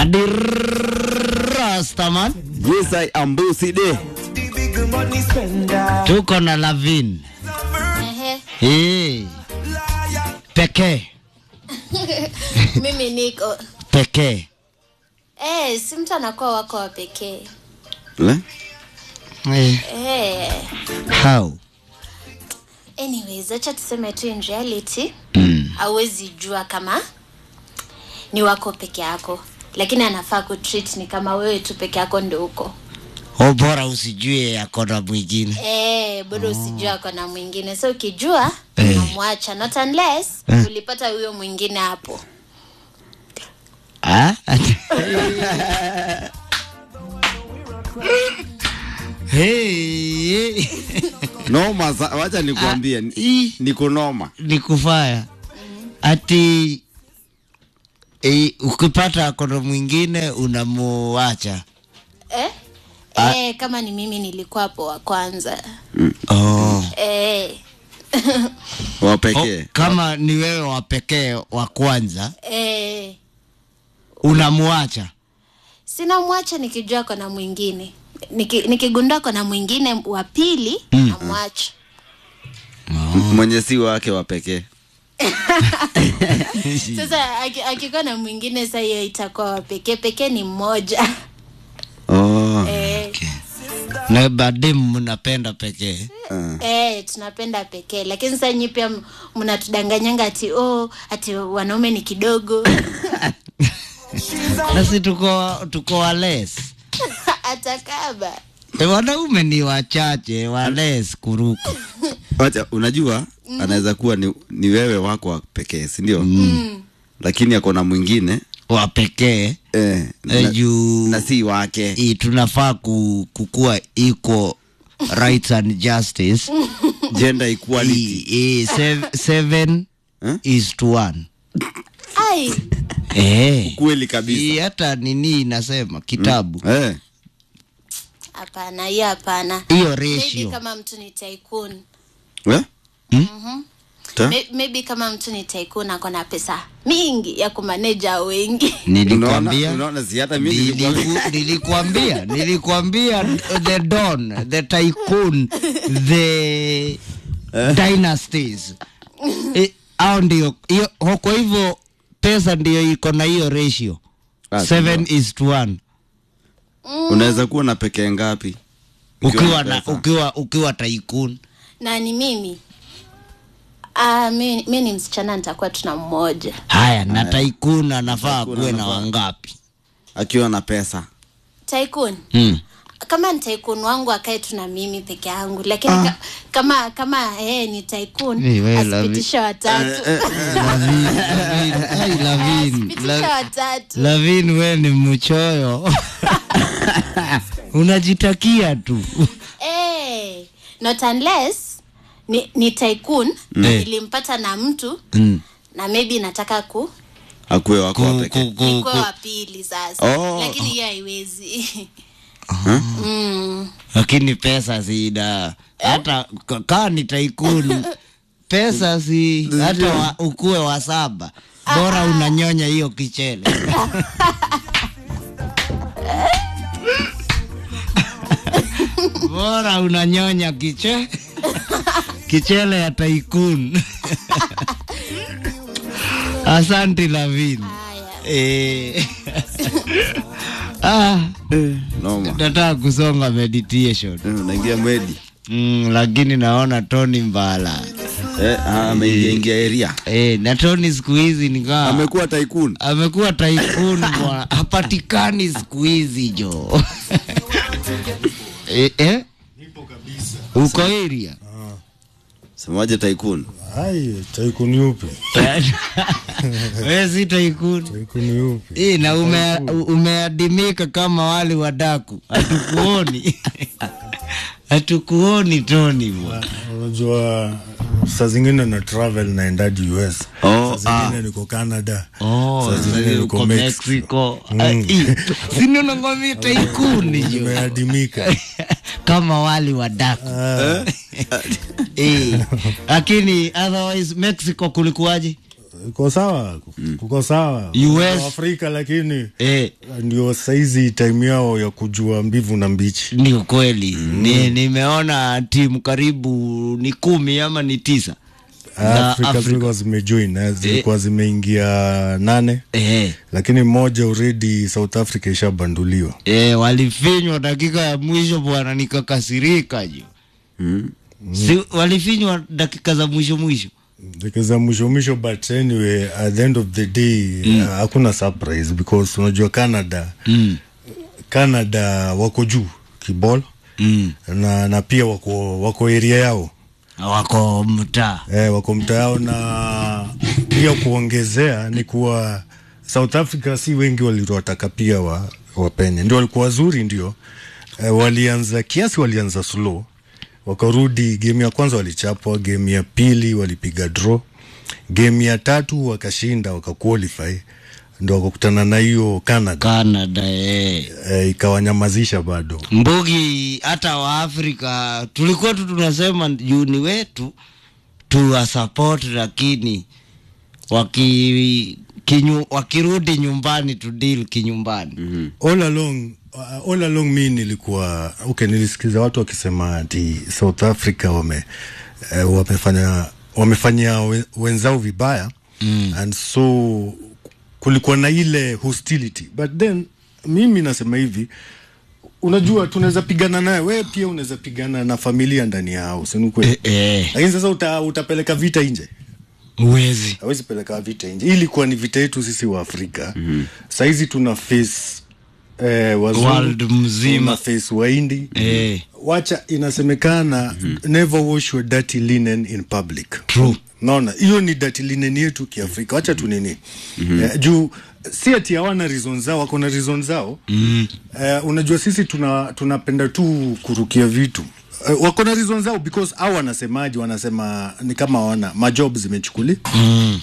Adi Rastaman. Yes, I am Bossy Day. Tuko na Lavin. Ehe. Eh. Pekee. Mimi niko Pekee. eh, si mtu anakuwa wako wa pekee Le? Eh. eh. How? Anyways, acha tuseme tu in reality Mm. hauwezi jua kama ni wako peke yako, lakini anafaa kutreat ni kama wewe tu peke yako ndio uko O bora usijue yako na mwingine. eh, bado usijua ako na mwingine, so ukijua Eh. unamwacha, not unless Eh. ulipata huyo mwingine hapo. Ah? hey. Noma, sa- wacha nikuambie, ni- Ii. niko noma. ni kufaya ati e, ukipata kono mwingine unamuacha Eh? Ah. Eh, kama ni mimi nilikuwa hapo wa kwanza oh. eh. Wa Oh, pekee. kama ni wewe wa pekee wa kwanza eh. unamuacha sina mwacha nikijua kona mwingine Niki, nikigundua kona mwingine wa pili Mm. namwacha M- Mwenye si wake wa pekee. sasa aki- akikuwa na mwingine sa hiyo itakuwa wa pekee pekee ni mmoja Oh. eh, na badem mnapenda pekee Uh. eh, tunapenda pekee lakini sasa nyi pia m- mnatudanganyanga ati oh, ati wanaume ni kidogo nasi tuko tuko wales atakaba e, wanaume ni wachache wales kuruka Wacha, unajua anaweza kuwa ni, ni wewe wako wa pekee, si ndio? Lakini ako na mwingine wa pekee eh, e, na, juu na si wake. i, tunafaa ku, kukua equal rights and justice Gender equality. I, i, sev, seven Eh? is to one ai eh. Kweli I, kabisa. hata nini inasema kitabu Eh. hapana hiyo hapana hiyo maybe ratio kama mtu ni tycoon Eh? Ta? May- maybe kama mtu ni tycoon ako na pesa mingi ya kumaneja wengi nilikwambia Unaona, unaona si hata mimi nilikuwa Niliku- nilikwambia nilikwambia the don the tycoon the dynasties Eh, hao ndio hiyo ho- kwa hivyo pesa ndio iko na hiyo ratio Ah, seven is to one unaweza kuwa na pekee ngapi? ukiwa na pesa. ukiwa ukiwa tycoon na ni mimi Ah, mi, mi ni msichana nitakuwa tuna mmoja haya na tycoon anafaa Tycoon kuwe na anafaa. wangapi akiwa na pesa. tycoon mm. kama ni tycoon wangu akae tu na mimi peke yangu lakini ka, kama kama yeye ni tycoon Hey, we, love asipitishe watatu Lavin, Lavin, ai, Lavin, asipitishe La- watatu Lavin, we ni mchoyo unajitakia tu Eh, not unless ni, ni tycoon Eh. nilimpata na mtu mm. na maybe nataka ku Akuwe wako wa ku, pekee. ku, ku, nikuwe ku. wa pili sasa Oh. lakini hiyo haiwezi Huh? mm. lakini pesa sida hata k- kaa ni taikuni pesa si hata wa, ukuwe wa saba bora unanyonya hiyo kichele bora unanyonya kiche kichele ya taikun asanti lavin haya eh. ah, Noma. nataka kusonga meditation Eh, Unaingia medi. mm, lakini naona Tony Mbala Eh, ah, ameingia ingia area. eh, na Tony siku hizi nikaa Amekuwa tycoon. amekuwa tycoon bwana, hapatikani siku hizi jo eh, eh? uko area Semaje tycoon? Hai, taikuni upi? wewe si tycoon Taikuni upi? eh, na ume, umeadimika kama wali wadaku hatukuoni hatukuoni Tony bwana Unajua saa zingine na travel naendaji US. Oh, saa zingine niko Canada. Oh, saa zingine sasa niko uko Mexico. Mexico. Sini unangomia taikuni jo. Nimeadimika. Kama wali wa daku. Eh. Lakini otherwise Mexico kulikuwaje? Kuko sawa, kuko sawa. US. Kwa Afrika lakini eh, ndio saizi time yao ya kujua mbivu na mbichi. ni ukweli ni, nimeona timu karibu ni kumi ama ni tisa za Afrika Afrika. zilikuwa zimejoin eh, zilikuwa zimeingia nane Eh, lakini mmoja already South Africa ishabanduliwa. eh, walifinywa dakika ya mwisho bwana, nikakasirika jo Mm. si, walifinywa dakika za mwisho mwisho Dakika za mwisho mwisho, but anyway at the end of the day uh, hakuna surprise because unajua Canada mm. Canada wako juu kibol Mm. na, na pia wako wako area yao wako mtaa eh, wako mtaa yao na pia kuongezea ni kuwa South Africa si wengi waliwataka pia wa, wapenye ndio walikuwa wazuri ndio eh, walianza kiasi walianza slow wakarudi game ya kwanza walichapwa game ya pili walipiga draw game ya tatu wakashinda wakaqualify ndo wakakutana na hiyo Canada Canada eh. eh, ikawanyamazisha bado Mbugi hata Waafrika tulikuwa tu tunasema juu ni wetu tuwa support, lakini waki kinyu, wakirudi nyumbani tu deal kinyumbani mm all along uh, all along mi nilikuwa okay, nilisikiza watu wakisema ati South Africa wame uh, wamefanya wamefanyia we- wenzao vibaya mm. and so kulikuwa na ile hostility but then mimi nasema hivi unajua tunaweza pigana naye wewe pia unaweza pigana na familia ndani ya house ni kweli eh, eh, lakini sasa uta, utapeleka vita nje uwezi hawezi peleka vita nje. Hii ilikuwa ni vita yetu sisi wa Afrika. mm-hmm. Saizi tuna face eh, wazungu, World mzima. tuna face Wahindi Eh. wacha inasemekana mm-hmm. never wash your dirty linen in public. True. Naona hiyo ni dirty linen yetu kiafrika, wacha tu nini mm-hmm. eh, juu si ati hawana reason zao, wako na reason zao mm. eh, unajua sisi tuna tunapenda tu kurukia vitu eh, wako na reason zao because au wanasemaje, wanasema ni kama wana majob zimechukuli mm.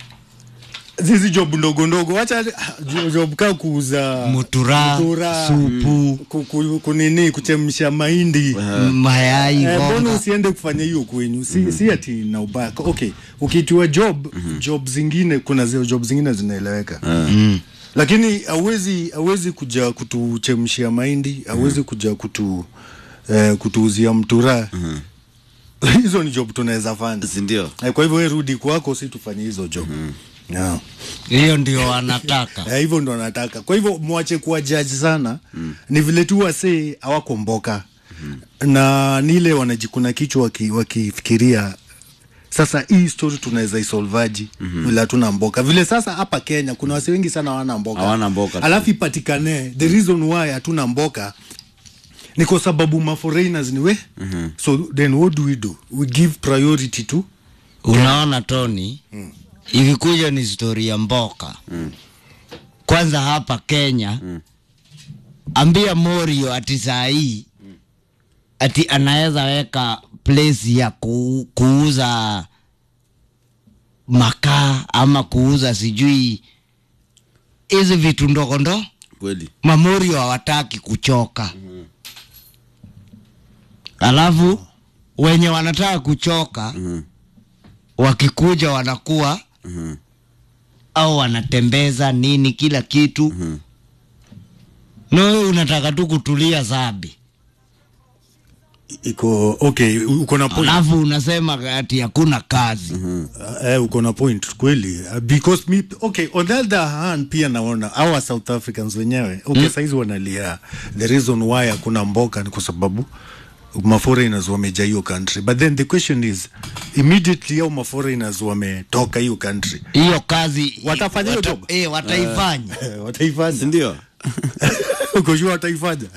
zizi job ndogo ndogo, wacha jo- job kaa kuuza Mutura, supu. ku, ku, kunini kuchemsha mahindi mayai Eh, mbona mboga usiende kufanya hiyo kwenyu? Si, si ati na ubaya. Okay, ukiitiwa job job zingine, kuna zile job zingine zinaeleweka mm. lakini hauwezi hauwezi kuja kutuchemshia mahindi, hauwezi kuja kutu eh, kutuuzia mtura hizo ni job tunaweza fanya. si ndio Eh, kwa hivyo wewe rudi kwako, si tufanye hizo job yeah. hiyo ndio wanataka Eh, hivyo ndo nataka. Kwa hivyo mwache kuwa judge sana mm. ni vile tu wasee hawako mboka mm. na nile wanajikuna kichwa waki- wakifikiria sasa hii story tunaweza isolvaji mm-hmm. vile hatuna mboka vile sasa hapa Kenya kuna wase wengi sana hawana mboka Hawana mboka tu. alafu ipatikane the reason why hatuna mboka ni kwa sababu maforeigners ni we mm-hmm. so then what do we do we give priority to unaona Tony mm. ikikuja ni stori ya mboka mm. kwanza hapa Kenya mm. ambia Morio ati saa hii ati anaweza weka place ya ku, kuuza makaa ama kuuza sijui hizi vitu ndogo ndo kweli mamorio hawataki kuchoka alafu wenye wanataka kuchoka Mhm. wakikuja wanakuwa Mhm. au wanatembeza nini kila kitu Mhm. na no wewe unataka tu kutulia zabi iko okay uko na point alafu unasema ati hakuna kazi Uh, eh, uko na point kweli uh, because me, okay on the other hand pia naona our South Africans wenyewe okay mm. saizi wanalia the reason why hakuna mboka ni kwa sababu maforeigners wamejaa hiyo country but then the question is immediately au maforeigners wametoka hiyo country hiyo kazi Watafanya hiyo wata- job? eh, wataifanya Eh, wataifanya si ndio uko sure wataifanya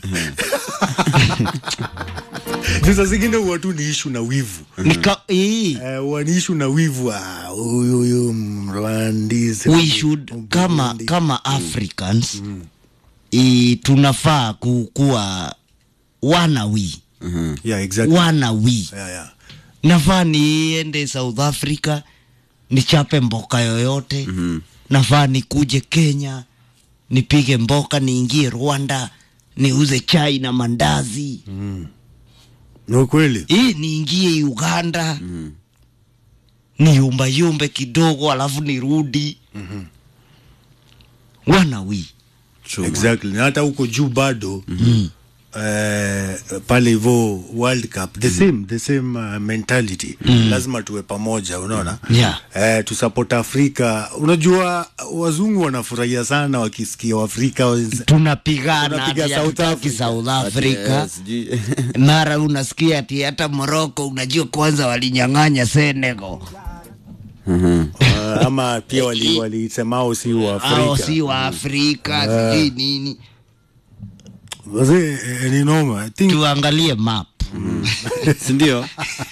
sasa zingine huwa tu ni ishu na wivu Nika, hii Eh, huwa ni ishu na wivu ah, huyu huyu mrwandisi we should kama kama africans i, tunafaa kukuwa wana wi yeah, exactly. wana wi yeah, yeah. nafaa niende south africa nichape mboka yoyote mm-hmm. nafaa nikuje kenya nipige mboka niingie rwanda niuze chai na mandazi no kweli hii niingie uganda niyumbayumbe kidogo alafu nirudi mm-hmm. wana wi True, man. exactly na hata huko juu bado mm. Uh, pale hivo world cup the same the same uh, mentality mm. lazima tuwe pamoja unaona Yeah. uh, tusupport afrika unajua wazungu wanafurahia sana wakisikia waafrika wenz- tunapigana Tunapiga ati South hatutaki Africa. South Ati, Africa eh, sijui mara unasikia ati hata Morocco unajua kwanza walinyang'anya Senegal Mhm. uh, ama pia wali- walisemao si wa au afrika si wa Afrika sijui nini wazee eh, ni noma I think tuangalie map sindio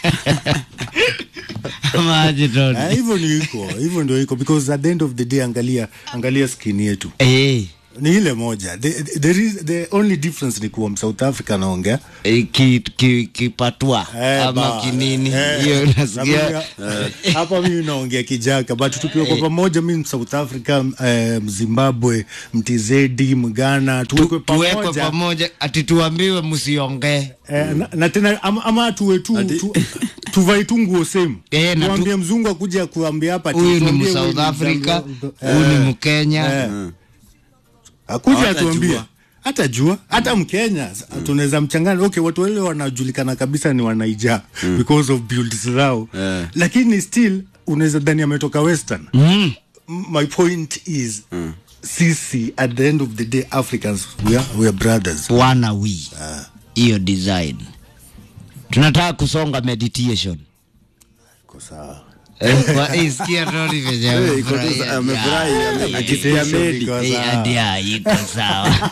ama aje Tony? Ah, hivyo ni iko hivyo ndio iko because at the end of the day angalia angalia skin yetu eh ni ile moja the, there is, the only difference ni kuwa South Africa anaongea eh, ki, ki, kipatwa Eh, ama ba- kinini eh, hiyo na nasikia mimi- hapa mimi naongea kijaka but tukiwa kwa pamoja mi South Africa eh, Zimbabwe mtizedi mgana tuwekwe tuwekwe pamoja pamoja ati tuambiwe msiongee eh, na, na tena ama, ama tuwe tu, Ati- tu tuvai tu nguo same Eh, na tu- tuambie mzungu akuja kuambia hapa ati huyu ni tuambie msouth huyu ni africa Mzambia- huyu ni eh, mkenya eh. akuja Hawatajua. atuambie hata jua hata mkenya mm. tunaweza mchangana okay watu wale wanajulikana kabisa ni wanaija mm. because of builds zao Eh. lakini still unaweza dhani ametoka western mm. M- my point is mm. sisi at the end of the day africans we are, we are brothers wana wi hiyo design tunataka kusonga meditation Iko sawa. Eh, kwa- eh, sikia Tony venye Eh, iko tu amefurahia. sa- amefurahi, Yeah, ame- yeah, akisikia yeah. medi. Iko Eh, sawa. hadi ya, iko sawa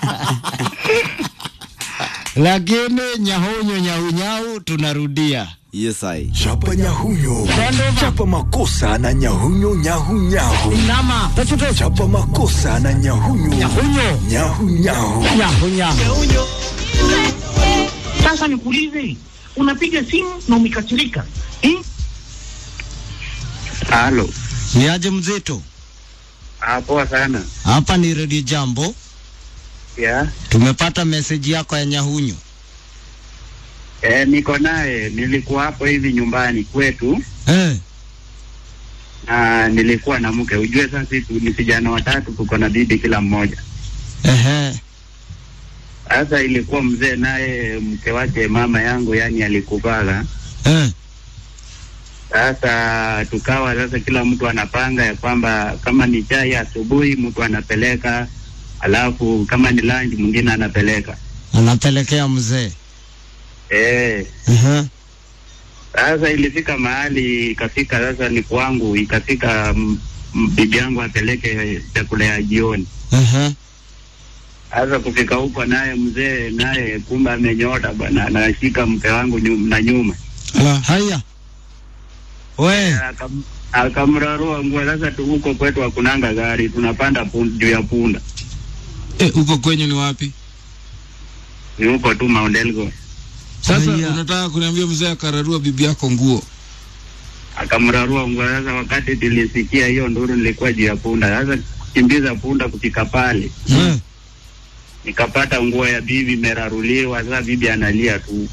lakini nyahunyo nyahunyau tunarudia yes I. chapa nyahunyo chapa makosa na nyahunyo nyahunyahu nama chapa makosa na nyahunyo nyahunyo nyahunyahu nyahunyahu Sasa nikuulize, unapiga simu na umekasirika eh? Halo, ni aje mzito ah, poa sana hapa ni redio jambo ya tumepata meseji yako ya nyahunyo eh, niko naye. Nilikuwa hapo hivi nyumbani kwetu eh. na nilikuwa na mke. Ujue sasa sisi ni vijana watatu, tuko na bibi kila mmoja. Ehe. Sasa ilikuwa mzee naye mke wake mama yangu, yani alikufaga. Eh. Sasa tukawa sasa kila mtu anapanga ya kwamba kama ni chai asubuhi mtu anapeleka, alafu kama ni lunch mwingine anapeleka anapelekea mzee eh. Ehe. Sasa ilifika mahali ikafika sasa ni kwangu, ikafika mm, mm, bibi yangu apeleke chakula ya jioni. Ehe. Sasa kufika huko naye mzee naye kumbe amenyota bwana, anashika mke wangu nyum, na nyuma Ala, haya we Akam- akamrarua nguo. Sasa tu huko kwetu hakunanga gari, tunapanda pun- juu ya punda, Eh, huko kwenyu ni wapi? ni huko tu Mount Elgon. Sasa Haya. unataka kuniambia mzee akararua bibi yako nguo? Akamrarua nguo. Sasa wakati tulisikia hiyo nduru, nilikuwa juu ya punda. Sasa kukimbiza punda kufika pale Eh. nikapata nguo ya bibi imeraruliwa. Sasa bibi analia tu.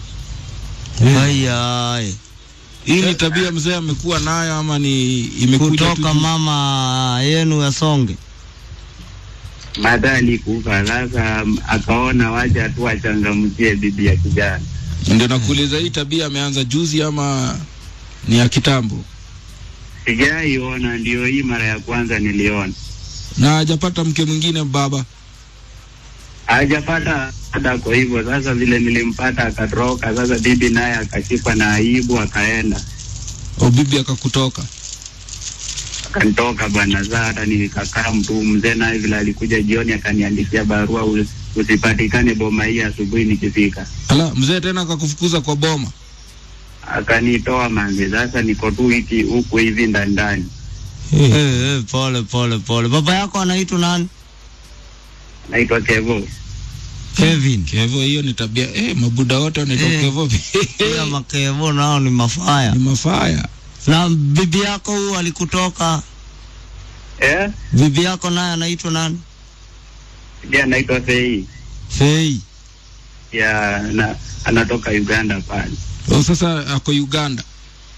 haya Hii ni tabia mzee amekuwa nayo ama ni imekuja kutoka tu? mama yenu ya songe Mata alikufa. Sasa m- akaona wacha tu achangamkie bibi ya kijana. Ndio nakuuliza hii tabia ameanza juzi ama ni ya kitambo? Sijaiona, ndio hii mara ya kwanza niliona. Na hajapata mke mwingine baba? hajapata hata kwa hivyo sasa vile nilimpata akatoroka sasa bibi naye akashikwa na aibu akaenda O bibi akakutoka? akanitoka bwana saa hata nikakaa mtu mzee naye vile alikuja jioni akaniandikia barua "Usi- usipatikane boma hii asubuhi nikifika Ala, mzee tena akakufukuza kwa boma? akanitoa manzi sasa niko tu hiki huku hivi ndani ndani Eh, eh, pole pole pole baba yako anaitwa nani naitwa kevo kevin Kevo, hiyo ni tabia eh, mabuda wote wanaitwa Eh. Kevo pia makevo nao ni mafaya ni mafaya. na bibi yako huyu alikutoka eh? bibi yako naye anaitwa nani pia anaitwa fei fei ya na anatoka uganda pale O, sasa ako Uganda.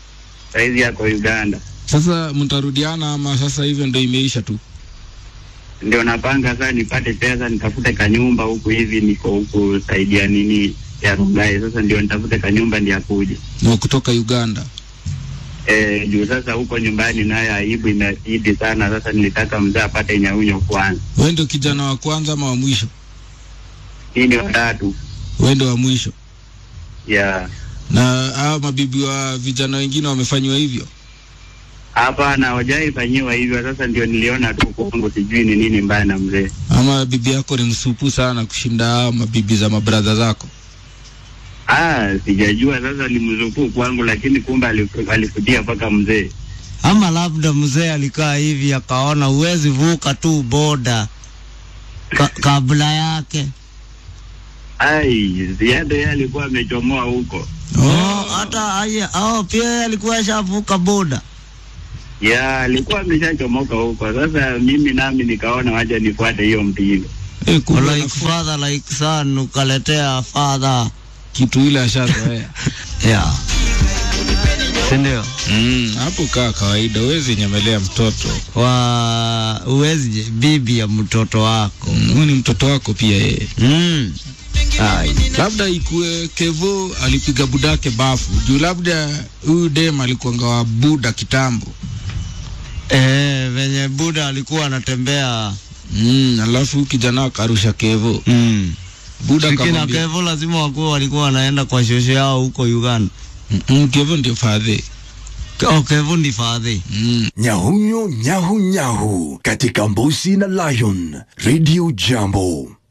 saizi yako Uganda. Sasa mtarudiana ama sasa hivyo ndio imeisha tu? Ndio napanga sasa nipate pesa nitafute kanyumba huku hivi, niko huku saidia nini ya Rongai. Sasa ndio nitafute kanyumba ndio akuje Na kutoka Uganda. eh, juu sasa huko nyumbani naye aibu imezidi sana. Sasa nilitaka mzee apate nyaunyo kwanza. Wewe ndio kijana wa kwanza ama wa mwisho? Hii ni watatu Wewe ndio wa mwisho. ya Na hao mabibi wa vijana wengine wamefanywa hivyo? hapa na wajai fanyiwa hivyo. Sasa ndio niliona tu kwangu, sijui ni nini mbaya na mzee. Ama bibi yako ni msupu sana kushinda hao mabibi za mabradha zako? Ah, sijajua sasa limzukuu kwangu, lakini kumbe alifu- alifutia mpaka mzee. ama labda mzee alikaa hivi akaona huwezi vuka tu boda ka, kabla yake Ai, ziada yeye alikuwa amechomoa huko. oh, hata aya, oh, pia yeye alikuwa ashavuka boda Ya, alikuwa ameshachomoka huko. Sasa mimi nami nikaona wacha nifuate hiyo mtindo. Eh, kumbe like anafu- father like son ukaletea father kitu ile ashazoea. yeah. sindio Mm, hapo kaa kawaida, huwezi nyemelea mtoto. wa uwezi je- bibi ya mtoto wako Mm, Huyu ni mtoto wako pia yeye. mm. Ai. Labda ikue Kevo alipiga budake bafu juu, labda huyu dem alikuanga wa buda kitambo. Eh, venye buda alikuwa anatembea Mm, alafu kijana akarusha Kevo. mm. Buda Sikina akamwambia Kevo lazima wakuwa walikuwa wanaenda kwa shosho yao huko Uganda. "Mm, mm, Kevo ndio fadhe. Oh, Kevo ndi fadhi. Mm. Nyahunyo nyahu nyahu katika Mbusi na Lion Radio Jambo.